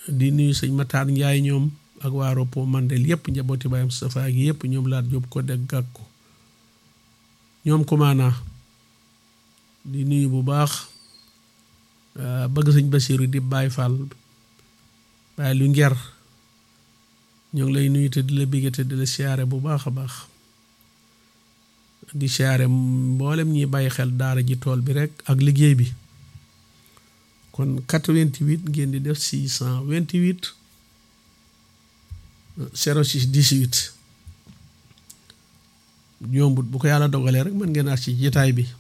di nuyu sëñ Matar Njaay ñoom ak waa Ropo Mandel yëpp njabooti Baye Moustapha gi yëpp ñoom laat jóob ko dégg gàkku ñoom kumaanaa di nuyu bu baax bëgg sëñ Basiru di Baay Fall Baay lu nger ñoo ngi lay nuyu te di la bégge te di la siyaare bu baax a baax di siyaare mboolem ñiy bàyyi xel daara ji tool bi rek ak liggéey bi kon 88 ngeen di def 628 06 18 yombut bu ko yàlla dogalee rek mën ngeen a ci jitaay bi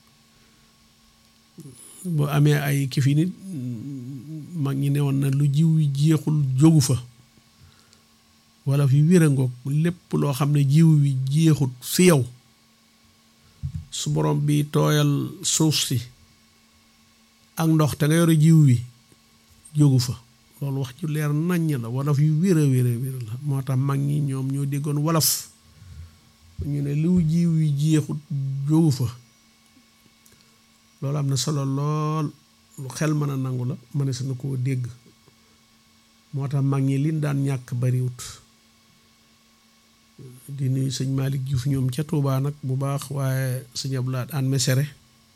boo amee ay kifi nit mag ñi ne woon na lu jiw wi jeexul jógu fa wala fi wér a ngoog lépp loo xam ne jiw wi jeexut fi yow su borom bi tooyal suuf si ak ndox te nga yore jiw wi jógu fa loolu wax ju leer naññ la wolof yu wér a wér a wér la moo tax mag ñi ñoom ñoo déggoon wolof ñu ne liw jiw wi jeexut jógu fa loolu am na solo lool lu xel mën a nangu la mënees na koo dégg moo tax mag ñi liñ daan ñàkk bariwut di nuyu sëñ Malick Diouf ñoom ca Touba nag bu baax waaye sëñ Abdoulaye an mesere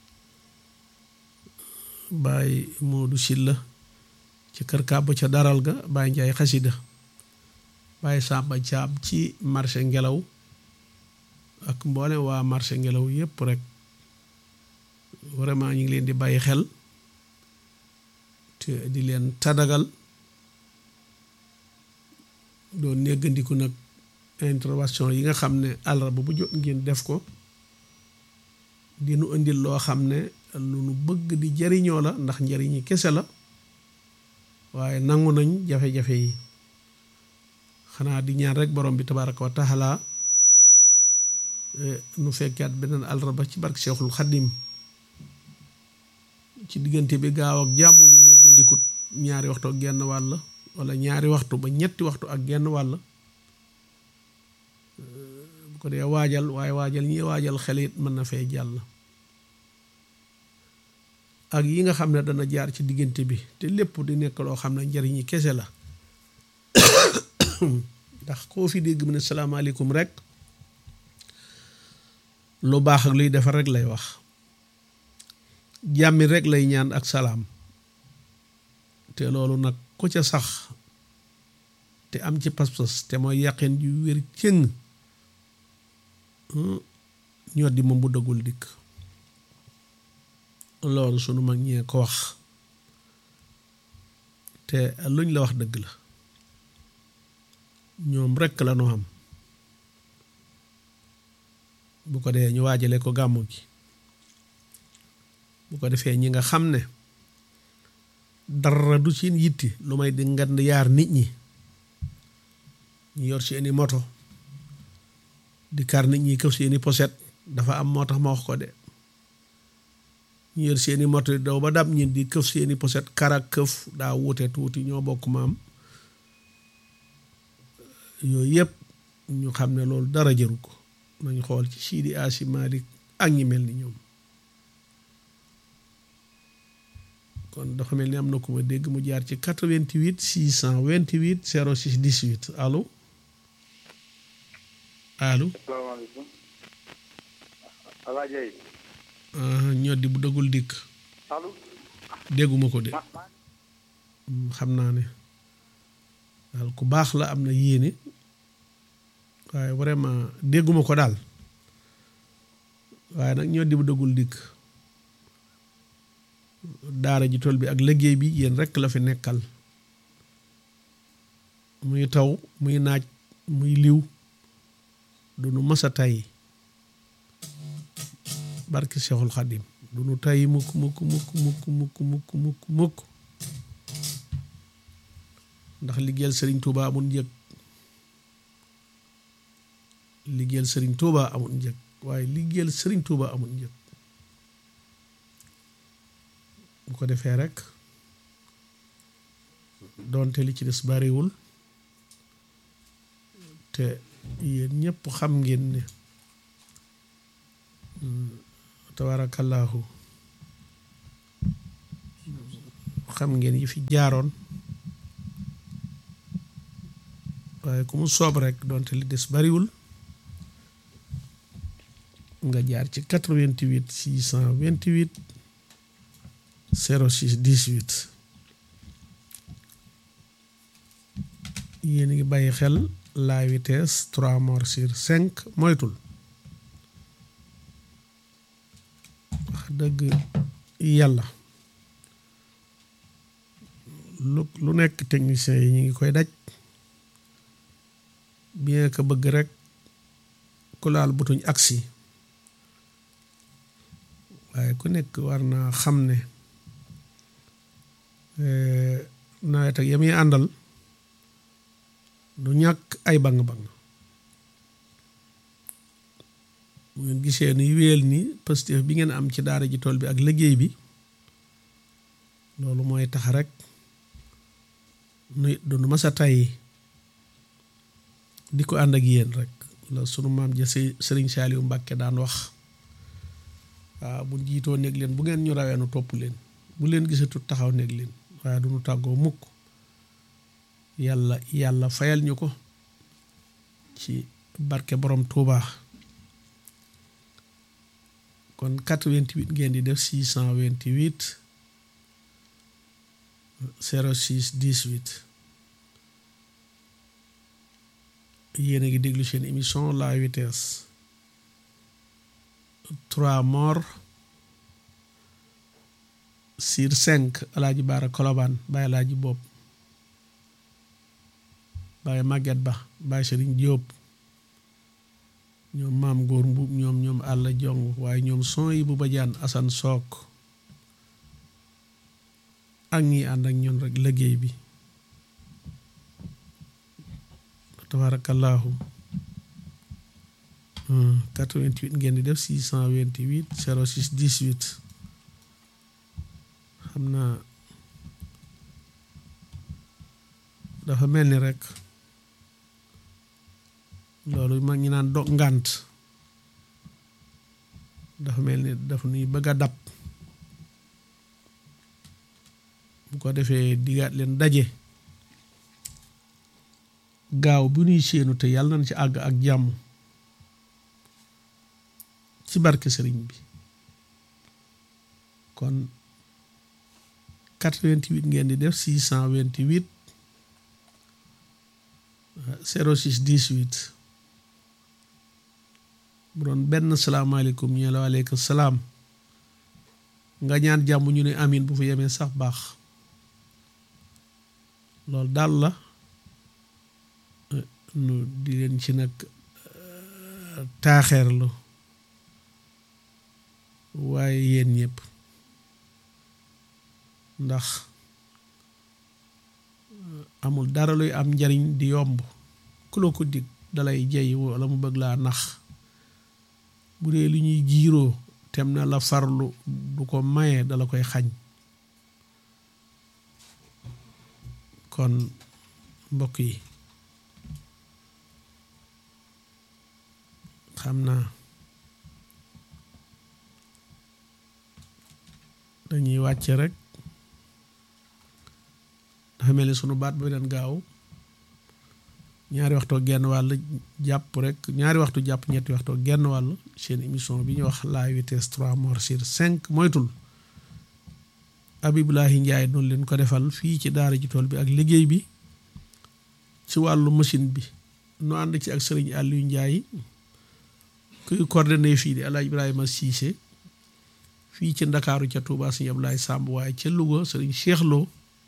Baye Modou Silla ci kër kàbb ca daral ga Baye Njaay xasida Baye Samba Caab ci marché ngelaw ak mboole waa marché ngelaw yépp rek vraiment ñu ngi leen di bàyyi xel te di leen tadagal doon néggandiku nag intervention yi nga xam ne àllarba bu jot ngeen def ko di nu indil loo xam ne lu nu bëgg di jariñoo la ndax njariñi kese la waaye nangu nañ jafe-jafe yi xanaa di ñaan rek borom bi tabaraka wa taala nu fekkaat beneen àllarba ci barke Seexul Xaddim ci diggante bi gaaw ak jàmm ñu néggandikut ñaari waxtu ak genn wàll wala ñaari waxtu ba ñetti waxtu ak genn wàll bu ko dee waajal waaye waajal ñi waajal xel it mën na fee jàll ak yi nga xam ne dana jaar ci diggante bi te lépp di nekk loo xam ne njariñi kese la ndax koo fi dégg mu ne salaamaaleykum rek lu baax ak luy defar rek lay wax jàmmi rek lay ñaan ak salaam te loolu nag ku ca sax te am ci pas-pas te mooy yàqeen ju wér cëng ñoo di moom bu dëggul dikk loolu sunu mag ñee ko wax te luñ la wax dëgg la ñoom rekk la nu am bu ko dee ñu waajale ko gàmmu gi bu ko defee ñi nga xam ne dara du seen yitti lu may di ngand yaar nit ñi ñu yor seeni moto di kar nit ñi këf seeni poset dafa am moo tax ma wax ko de ñu yor seeni moto di daw ba dab ñi di këf seeni poset kar ak këf daa wuute tuuti ñoo bokk maam yooyu yëpp ñu xam ne loolu dara jëru ko nañ xool ci Sidi Asi Malik ak ñi mel ni ñoom kon dafa mel ni am na ku ma dégg mu jaar ci 88 628 06 18 allo allo. salaamaaleykum. Alaaji Ayib. ñoo di bu dëggul dikk. allo. dégguma ko de. xam naa ne daal ku baax la am na yéene waaye vraiment dégguma ko daal waaye nag ñoo di bu dëggul dikk. daara ji tool bi ak liggéey bi yéen rekk la fi nekkal muy taw muy naaj muy liw du nu masa tay barki Seexul Xadim du nu tay mukk mukk mukk mukk mukk mukk mukk mukk ndax liggéeyal sëriñ Tuuba amul njëg liggéeyal sëriñ Tuuba amul njëg waaye liggéeyal sëriñ Tuuba amul njëg bu ko defee rek doonte li ci des bariwul te yéen ñëpp xam ngeen ne tabaarakallaahu xam ngeen yi fi jaaroon waaye ku mu soob rek donte li des bariwul nga jaar ci 88 628 06 18 yéen a ngi bàyyi xel la vitesse 3 morts sur 5 moytul wax dëgg yàlla lu lu nekk techniciens yi ñu ngi koy daj bien que bëgg rek ku laal butuñ agsi waaye ku nekk war naa xam ne nawet ak ya muy àndal du ñàkk ay bang-bang bu ngeen gisee ni wéel ni positif bi ngeen am ci daara ji tool bi ak liggéey bi loolu mooy tax rek nu du nu masa tàyyi di ko ànd ak yéen rek la sunu maam ja si sëriñ Saaliw Mbàkke daan wax waaw bu jiitoo néeg leen bu ngeen ñu rawee nu topp leen bu leen gisatut taxaw néeg leen waaye du nu tàggoo mukk yàlla yàlla fayal ñu ko ci barke borom Touba kon 88 ngeen di def 628 06 18 yéen a ngi déglu seen émission la vitesse trois morts sur cinq alaaji baara kolobaan bàyyi alaaji bopp bàyyi màgget ba bàyyi sëriñ jóob ñoom maam góor mbub ñoom ñoom àll jong waaye ñoom son yi bu bajaan asan sook ak ñi ànd ak ñun rek liggéey bi tabarakallahu 88 ngeen di def 628 06 18 xam naa dafa mel ni rek loolu mag ñi naan dog ngànt dafa mel ni dafa nuy bëgg a dab bu ko defee digaat leen daje gaaw bu nuy séenu te yàlla nañ ci àgg ak jàmm ci barke sëriñ bi kon 88 ngeen di def 628 06 18 bu doon benn salaamaaleykum ñu la waaleykum salaam nga ñaan jàmm ñu ne amin bu fa yemee sax baax loolu daal la nu di leen ci nag taaxeerlu waaye yéen ñëpp ndax amul dara luy am njariñ di yomb ku la ko dig dalay jey wala mu bëgg laa nax bu dee lu ñuy jiiroo tem na la farlu du ko maye dala koy xañ kon mbokk yi xam naa dañuy wàcce rek dafa mel ni sunu baat ba den gaaw ñaari waxtoo genn wàll jàpp rek ñaari waxtu jàpp ñetti waxtoo genn wàll seen émission bi ñu wax la vitesse trois morts sur cinq moytul Abibulahi Njaay noonu leen ko defal fii ci daara ji tool bi ak liggéey bi ci wàllu machine bi nu ànd ci ak sëriñ Aliou Njaay kuy coordonné fii di Alaaji Ibrahima Siise fii ci Ndakaaru ca Touba Sëriñ Abdoulaye Samb waaye ca Louga sëriñ Cheikh Lo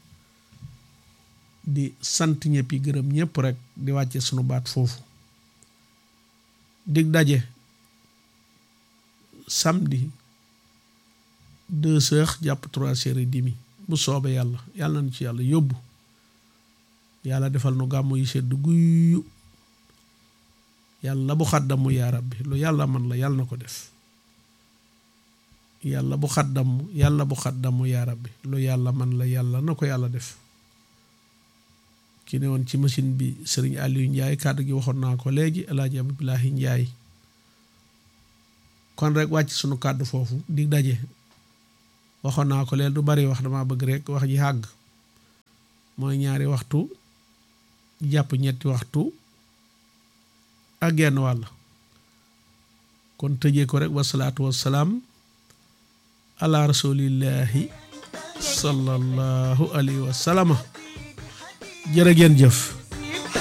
di sant ñëpp yi gërëm ñëpp rek di wàcce sunu baat foofu dig daje samedi deux heures jàpp trois heures et demi bu soobee yàlla yàlla nañu ci yàlla yóbbu yàlla defal nu gàmmu yi sedd guyu yàlla bu xaddamu yaa rabbi lu yàlla man la yàlla na ko def yàlla bu xaddamu yàlla bu xaddamu yaa rabbi lu yàlla man la yàlla na ko yàlla def ki ne woon ci machine bi sëriñ Aliou Ndiaye kàddu gi waxoon naa ko léegi El Hadj Abdoulahi Ndiaye kon rek wàcc sunu kàddu foofu di daje waxoon naa ko léegi du bari wax dama bëgg rek wax ji àgg mooy ñaari waxtu jàpp ñetti waxtu ak genn wàll kon tëjee ko rek wasalaatu wasalaam ala rasulillahi sallallahu alayhi wa sallama jërë ngeen jëf